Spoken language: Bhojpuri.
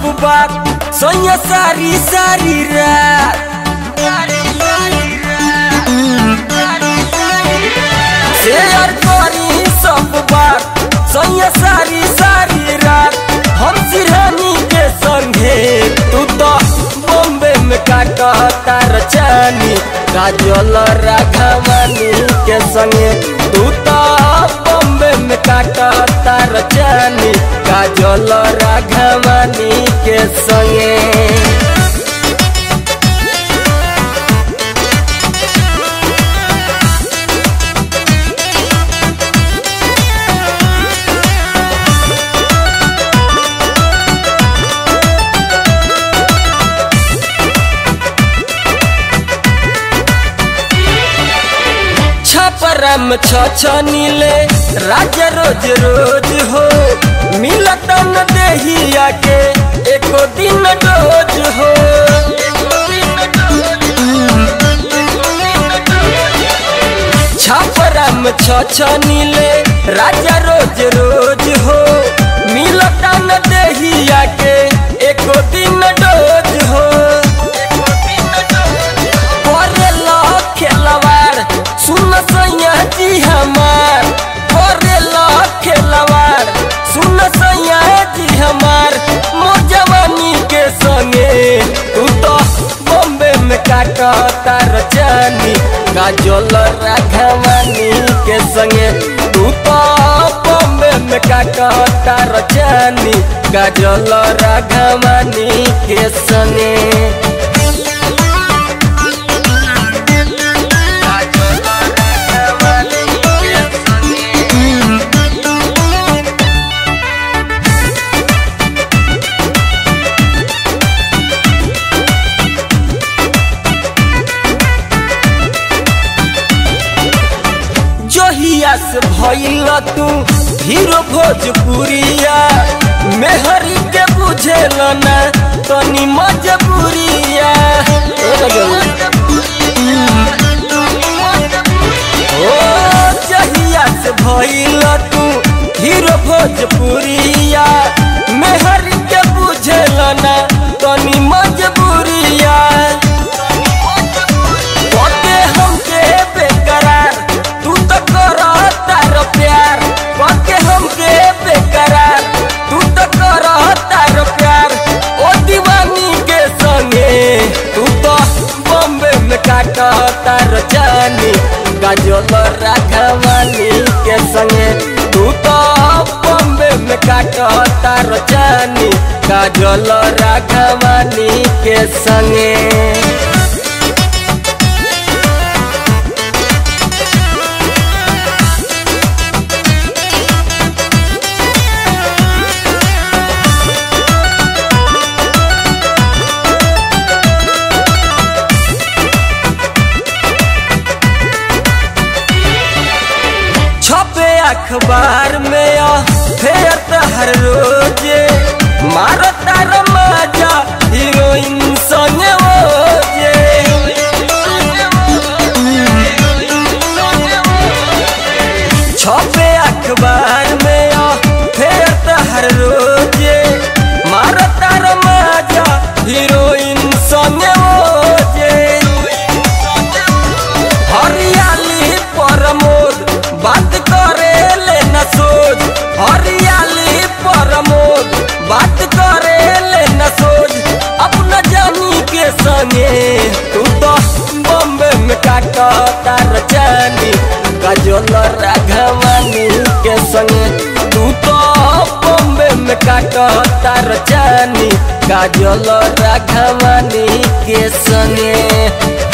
बात सोया सारी सारी रात शेयर करी सब बात सोया सारी सारी रात हम सिरहानी के संगे तू तो बॉम्बे में काटता रचानी काजल राघवानी के संगे तू तो बॉम्बे में काटता रचानी काजल राघवानी के संगे छपरम छछनीले राजा रोज रोज हो मिलत न देहिया के एको दिन डोज हो छपरम छछनीले राजा रोज रोज हो मिलत न देहिया के एको दिन डोज हो करेला खेलवार सुन सैया जी हमार करेला खेलवार सुन सैया जी हमार मोर जवानी के संगे तू तो बॉम्बे में काटता रचानी काजल राघवानी के संगे तू तो बॉम्बे में काटता रचानी काजल राघवानी के संगे जहिया से भइल तू हीरो भोजपुरिया मेहरी के बुझेल ना तनी मजबूरिया ओ जहिया से भइल तू हीरो भोजपुरिया मेहरी के बुझेल ना तनी मजबूरिया ओके हमके बेकरार तू तो करता रो प्यार ओके हमके बेकरार तू तो करता रो प्यार ओ दीवानी के संगे तू तो बॉम्बे में काटता रो जानी गाजल राघवानी के संगे तू तो बॉम्बे में काटता रो जानी काजल राघवानी के संगे छपे अखबार में आ फेर त हर रोजे मारता रमाजा हीरोइन संगे ओजे छपे अखबार में आ फेर त हर रोजे मारता रमाजा हीरोइन संगे ओजे हरियाली प्रमोद बात करे ले न सोच हरियाली प्रमोद बात करे ले न सोच अपना जानी के संगे तू तो बॉम्बे में काटता रचानी काजल राघवानी के संगे तू तो बॉम्बे में काटता रचानी काजल राघवानी के संगे